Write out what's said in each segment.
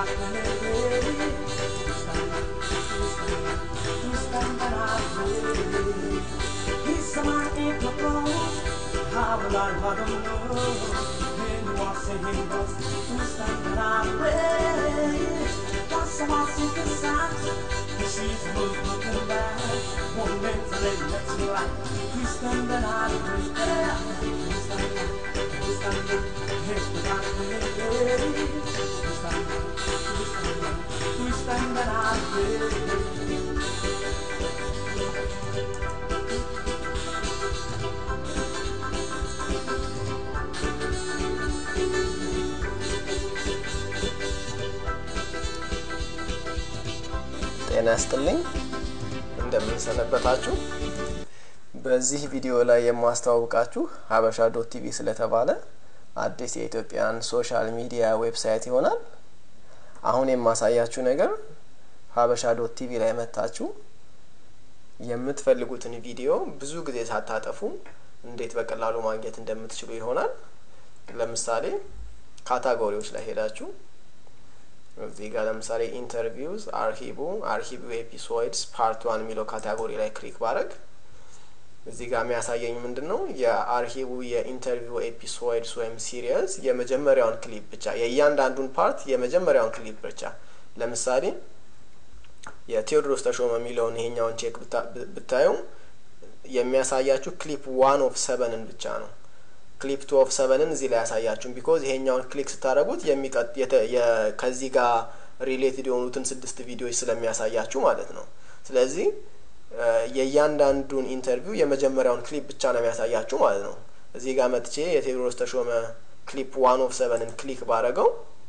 ጤና ያስጥልኝ እንደምንሰነበታችሁ። በዚህ ቪዲዮ ላይ የማስተዋውቃችሁ ሀበሻ ዶት ቲቪ ስለተባለ አዲስ የኢትዮጵያን ሶሻል ሚዲያ ዌብሳይት ይሆናል። አሁን የማሳያችሁ ነገር ሀበሻ ዶት ቲቪ ላይ መታችሁ የምትፈልጉትን ቪዲዮ ብዙ ጊዜ ሳታጠፉ እንዴት በቀላሉ ማግኘት እንደምትችሉ ይሆናል። ለምሳሌ ካታጎሪዎች ላይ ሄዳችሁ እዚህ ጋር ለምሳሌ ኢንተርቪውስ አርሂቡ አርሂቡ ኤፒሶድስ ፓርት ዋን የሚለው ካታጎሪ ላይ ክሊክ ባረግ እዚህ ጋር የሚያሳየኝ ምንድን ነው የአርሂቡ የኢንተርቪው ኤፒሶድስ ወይም ሲሪየስ የመጀመሪያውን ክሊፕ ብቻ የእያንዳንዱን ፓርት የመጀመሪያውን ክሊፕ ብቻ ለምሳሌ የቴዎድሮስ ተሾመ የሚለውን ይሄኛውን ቼክ ብታዩ የሚያሳያችሁ ክሊፕ ዋን ኦፍ ሰቨንን ብቻ ነው። ክሊፕ ቱ ኦፍ ሰቨንን እዚህ ላይ ያሳያችሁም ቢኮዝ ይሄኛውን ክሊክ ስታደረጉት ከዚህ ጋር ሪሌትድ የሆኑትን ስድስት ቪዲዮዎች ስለሚያሳያችሁ ማለት ነው። ስለዚህ የእያንዳንዱን ኢንተርቪው የመጀመሪያውን ክሊፕ ብቻ ነው የሚያሳያችሁ ማለት ነው። እዚህ ጋር መጥቼ የቴዎድሮስ ተሾመ ክሊፕ ዋን ኦፍ ሰቨንን ክሊክ ባረገው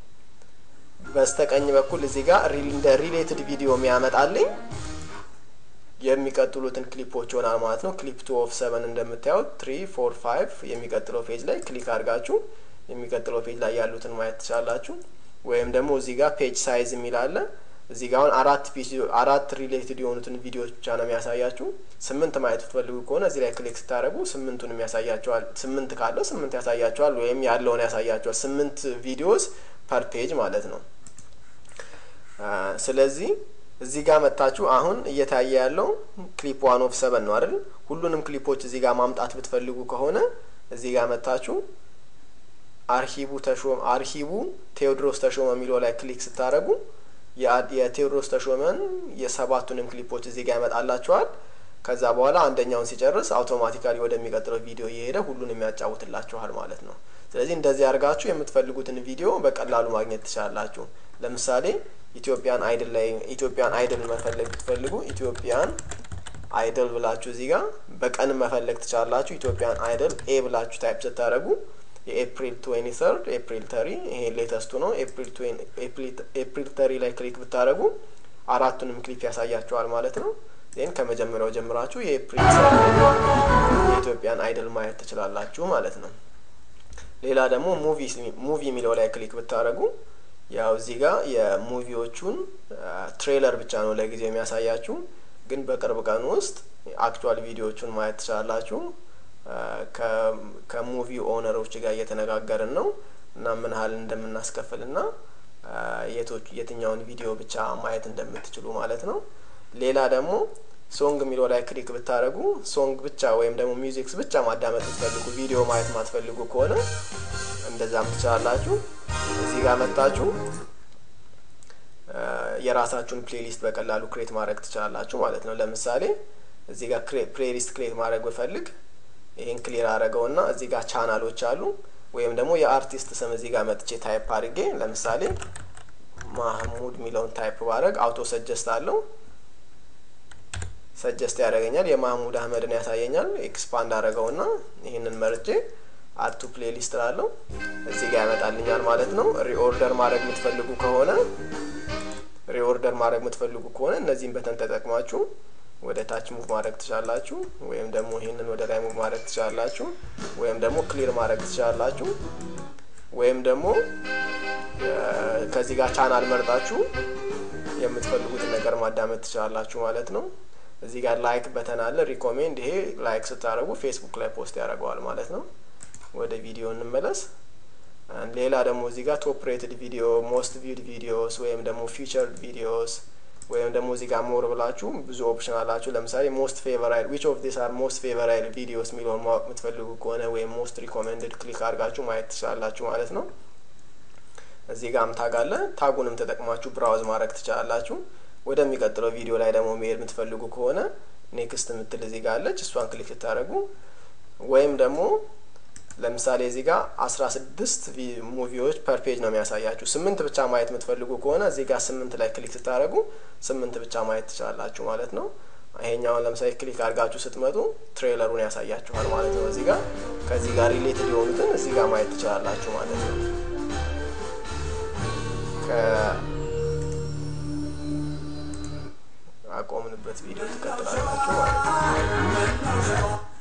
በስተቀኝ በኩል እዚህ ጋር እንደ ሪሌትድ ቪዲዮ የሚያመጣልኝ የሚቀጥሉትን ክሊፖች ይሆናል ማለት ነው። ክሊፕ ቱ ኦፍ ሰቨን እንደምታዩት ትሪ ፎር ፋይቭ የሚቀጥለው ፔጅ ላይ ክሊክ አድርጋችሁ የሚቀጥለው ፔጅ ላይ ያሉትን ማየት ትችላላችሁ። ወይም ደግሞ እዚህ ጋር ፔጅ ሳይዝ የሚል አለ። እዚህ ጋር አሁን አራት አራት ሪሌትድ የሆኑትን ቪዲዮዎች ብቻ ነው የሚያሳያችሁ። ስምንት ማየት ብትፈልጉ ከሆነ እዚህ ላይ ክሊክ ስታደርጉ ስምንቱንም ያሳያቸዋል። ስምንት ካለው ስምንት ያሳያቸዋል፣ ወይም ያለውን ያሳያቸዋል። ስምንት ቪዲዮስ ፐር ፔጅ ማለት ነው። ስለዚህ እዚህ ጋር መታችሁ አሁን እየታየ ያለው ክሊፕ ዋን ኦፍ ሰቨን ነው አይደል? ሁሉንም ክሊፖች እዚህ ጋር ማምጣት ብትፈልጉ ከሆነ እዚህ ጋር መታችሁ አርሂቡ ተሾመ አርሂቡ ቴዎድሮስ ተሾመ የሚለው ላይ ክሊክ ስታደርጉ የቴዎድሮስ ተሾመን የሰባቱንም ክሊፖች እዚህ ጋር ያመጣላችኋል። ከዛ በኋላ አንደኛውን ሲጨርስ አውቶማቲካሊ ወደሚቀጥለው ቪዲዮ እየሄደ ሁሉንም ያጫውትላችኋል ማለት ነው። ስለዚህ እንደዚህ አድርጋችሁ የምትፈልጉትን ቪዲዮ በቀላሉ ማግኘት ትችላላችሁ። ለምሳሌ ኢትዮጵያን አይድል ላይ ኢትዮጵያን አይድል መፈለግ ብትፈልጉ ኢትዮጵያን አይድል ብላችሁ እዚህ ጋር በቀን መፈለግ ትችላላችሁ። ኢትዮጵያን አይድል ኤ ብላችሁ ታይፕ ስታደርጉ የኤፕሪል ትዌንቲ ሰርድ ኤፕሪል ተሪ ይሄ ሌተስቱ ነው። ኤፕሪል ተሪ ላይ ክሊክ ብታደርጉ አራቱንም ክሊፕ ያሳያችኋል ማለት ነው። ዜን ከመጀመሪያው ጀምራችሁ የኤፕሪል የኢትዮጵያን አይድል ማየት ትችላላችሁ ማለት ነው። ሌላ ደግሞ ሙቪ የሚለው ላይ ክሊክ ብታደርጉ ያው እዚህ ጋር የሙቪዎቹን ትሬለር ብቻ ነው ለጊዜው የሚያሳያችሁ፣ ግን በቅርብ ቀን ውስጥ አክቹዋል ቪዲዮዎቹን ማየት ትችላላችሁ። ከሙቪ ኦነሮች ጋር እየተነጋገርን ነው እና ምን ያህል እንደምናስከፍል ና የቶች የትኛውን ቪዲዮ ብቻ ማየት እንደምትችሉ ማለት ነው። ሌላ ደግሞ ሶንግ የሚለው ላይ ክሊክ ብታደርጉ ሶንግ ብቻ ወይም ደግሞ ሚውዚክስ ብቻ ማዳመጥ ብትፈልጉ ቪዲዮ ማየት ማትፈልጉ ከሆነ እንደዛም ትችላላችሁ። እዚህ ጋር መጣችሁ የራሳችሁን ፕሌሊስት በቀላሉ ክሬት ማድረግ ትችላላችሁ ማለት ነው። ለምሳሌ እዚህ ጋር ፕሌሊስት ክሬት ማድረግ ብፈልግ ይህን ክሊር አድረገውና እዚህ ጋር ቻናሎች አሉ። ወይም ደግሞ የአርቲስት ስም እዚህ ጋር መጥቼ ታይፕ አድርጌ ለምሳሌ ማህሙድ የሚለውን ታይፕ ባድረግ አውቶ ሰጀስት አለው ሰጀስት ያደርገኛል። የማህሙድ አህመድን ያሳየኛል። ኤክስፓንድ አድረገውና ይህንን መርጬ አርቱ ፕሌሊስት ላለው እዚህ ጋር ያመጣልኛል ማለት ነው። ሪኦርደር ማድረግ የምትፈልጉ ከሆነ ሪኦርደር ማድረግ የምትፈልጉ ከሆነ እነዚህን በተን ተጠቅማችሁ ወደ ታች ሙቭ ማድረግ ትችላላችሁ። ወይም ደግሞ ይህንን ወደ ላይ ሙቭ ማድረግ ትችላላችሁ። ወይም ደግሞ ክሊር ማድረግ ትችላላችሁ። ወይም ደግሞ ከዚህ ጋር ቻናል መርጣችሁ የምትፈልጉትን ነገር ማዳመጥ ትችላላችሁ ማለት ነው። እዚህ ጋር ላይክ በተን አለ ሪኮሜንድ። ይሄ ላይክ ስታደርጉ ፌስቡክ ላይ ፖስት ያደርገዋል ማለት ነው። ወደ ቪዲዮ እንመለስ። ሌላ ደግሞ እዚህ ጋር ቶፕ ሬትድ ቪዲዮ፣ ሞስት ቪድ ቪዲዮስ ወይም ደግሞ ፊቸርድ ቪዲዮስ ወይም ደግሞ እዚህ ጋር ሞር ብላችሁ ብዙ ኦፕሽን አላችሁ። ለምሳሌ ሞስት ፌቨራይል ዊች ኦፍ ዲስ አር ሞስት ፌቨራይል ቪዲዮስ የሚለውን ማወቅ የምትፈልጉ ከሆነ ወይም ሞስት ሪኮሜንድድ ክሊክ አድርጋችሁ ማየት ትችላላችሁ ማለት ነው። እዚህ ጋርም ታግ አለ። ታጉንም ተጠቅማችሁ ብራውዝ ማድረግ ትችላላችሁ። ወደሚቀጥለው ቪዲዮ ላይ ደግሞ መሄድ የምትፈልጉ ከሆነ ኔክስት የምትል እዚህ ጋር አለች። እሷን ክሊክ ስታደርጉ ወይም ደግሞ ለምሳሌ እዚህ ጋር አስራ ስድስት ሙቪዎች ፐር ፔጅ ነው የሚያሳያችሁ። ስምንት ብቻ ማየት የምትፈልጉ ከሆነ እዚህ ጋር ስምንት ላይ ክሊክ ስታደርጉ ስምንት ብቻ ማየት ትችላላችሁ ማለት ነው። ይሄኛውን ለምሳሌ ክሊክ አድርጋችሁ ስትመጡ ትሬለሩን ያሳያችኋል ማለት ነው። እዚህ ጋር ከዚህ ጋር ሪሌትድ የሆኑትን እዚህ ጋር ማየት ትችላላችሁ ማለት ነው። ከአቆምንበት ቪዲዮ ትቀጥላላችሁ ማለት ነው።